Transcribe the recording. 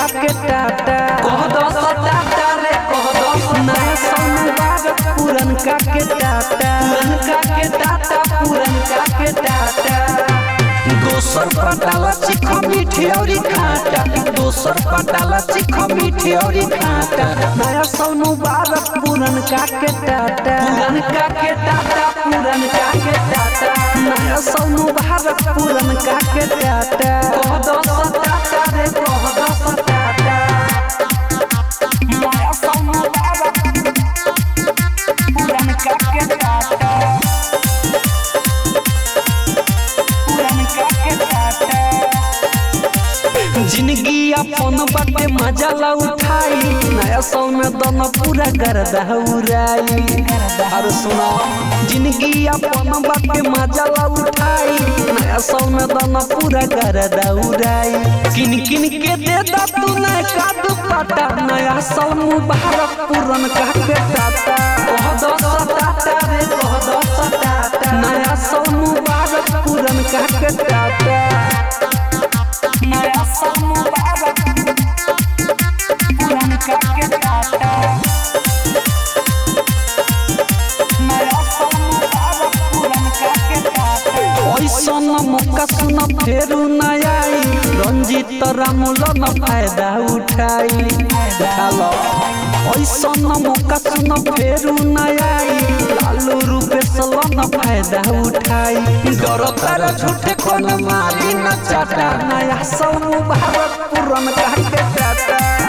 का के टाटा कह दस टाटा रे कह दस नया साल मुबारक पुरनका के टाटा पुरनका के टाटा पुरनका के टाटा दोसर पटाला चिख मीठे औरी खाटा दोसर पटाला चिख मीठे औरी खाटा नया साल मुबारक पुरनका के टाटा पुरनका के टाटा पुरनका के टाटा नया साल मुबारक पुरनका के टाटा कह दस टाटा रे कह दस टाटा नया साल मुबारक पुरनका के टाटा पुरनका के टाटा जिंदगी अपन बाटे मजा ला उठाई नया साल में दोनों पूरा गर्दा उड़ाई और सुनो जिंदगी अपन बाटे मजा ला उठाई नया साल में दोनों पूरा गर्दा उड़ाई किन किन के दे दा तू ना कादू पाटा नया साल मुबारक पूरन का के टाटा कह दस टाटा रे कह दस टाटा नया साल मुबारक पूरन का के टाटा नया साल मुबारक पूरन का के टाटा नया साल मुबारक पूरन का के टाटा ऐसन मौका सुन फेरू न आई रंजीत रामुल न फायदा उठाई उठा लो ऐसन मौका सुन फेरू न आई लालू रूपेश न फायदा उठाई डर तारा झूठे कोन मारी न चाटा नया साल मुबारक पूरन का के टाटा